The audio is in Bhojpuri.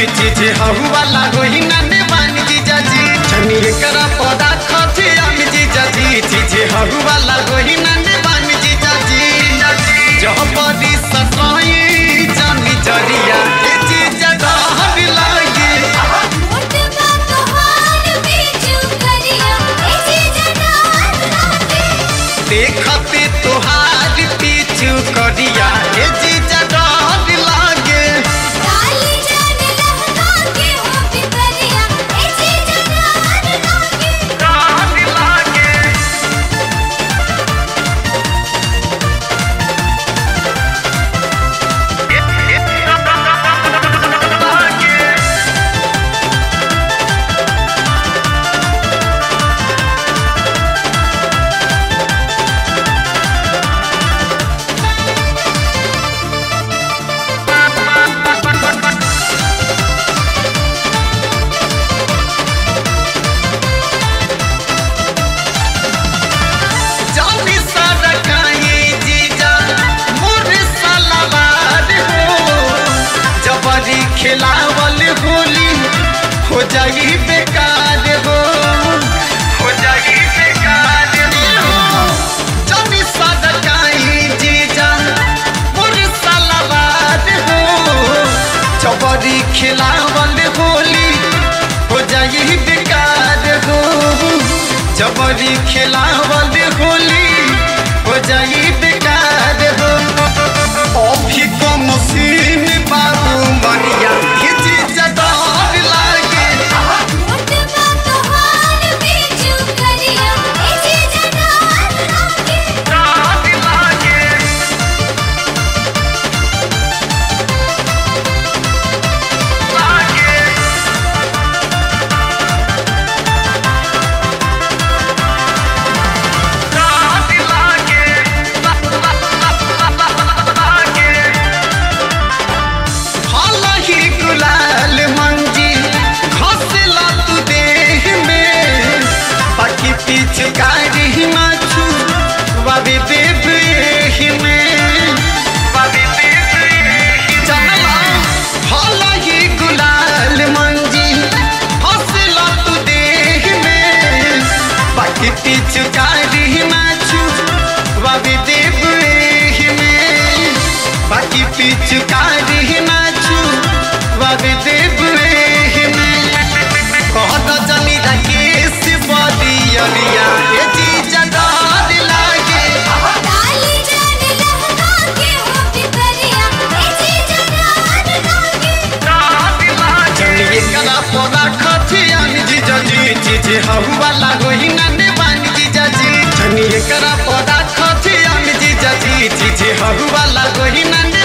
चीजे हहु वाला होई ना नेवान जीजा जी जनी एकरा पौधा खथे हम जीजा जी चीजे हहु वाला होई ना नेवान जीजा जी जह बड़ी सताई जानी जरिया ए जीजा डहर लागे मोटबा तोहार बीचू करिया ऐसे जनार लागे देखते तोहार पीछू करिया ए जीजा डहर लागे डाली जान लहका के हो बिकरिया ऐसे जनार लागे डहर लागे जानी सारा काहे जीजा मोर सलावार हो जबरी खिलावल होली हो जाई बेकार हो हो जाई बेकार हो जानी सारा काहे जीजा मोर सलावार हो जबरी खिलावल होली हो जाई बेकार हो जबरी खिलावल होली हो जाई बेकार हो अभी को मशीन बाबू मरिया ये चीज डर लागे मोटबा तोहार बीचू करिया ऐसे जनार लागे डर लागे लागे डर लागे लागे हालाही गुलाल मंजी घसला तू देह में बाकी पिचकारी माछू बाबे देव एही में बाबे देव एही चला हालाही गुलाल मंजी घसला तू देह में बाकी पिचकारी माछू बाबे देव एही में बाकी पिचकारी नाचू बाबे देव एही में कहत जनी राकेश बदियरिया ए जीजा डर लागे डाली जान लहका के हो बिकरिया ऐसे जनार लागे जनी कला पौधा खथियान जीजा जी जीजे हहु वाला होई ना नेवान जीजा जी जनी करा पौधा खथियान जीजा जी जीजे हहु वाला होई ना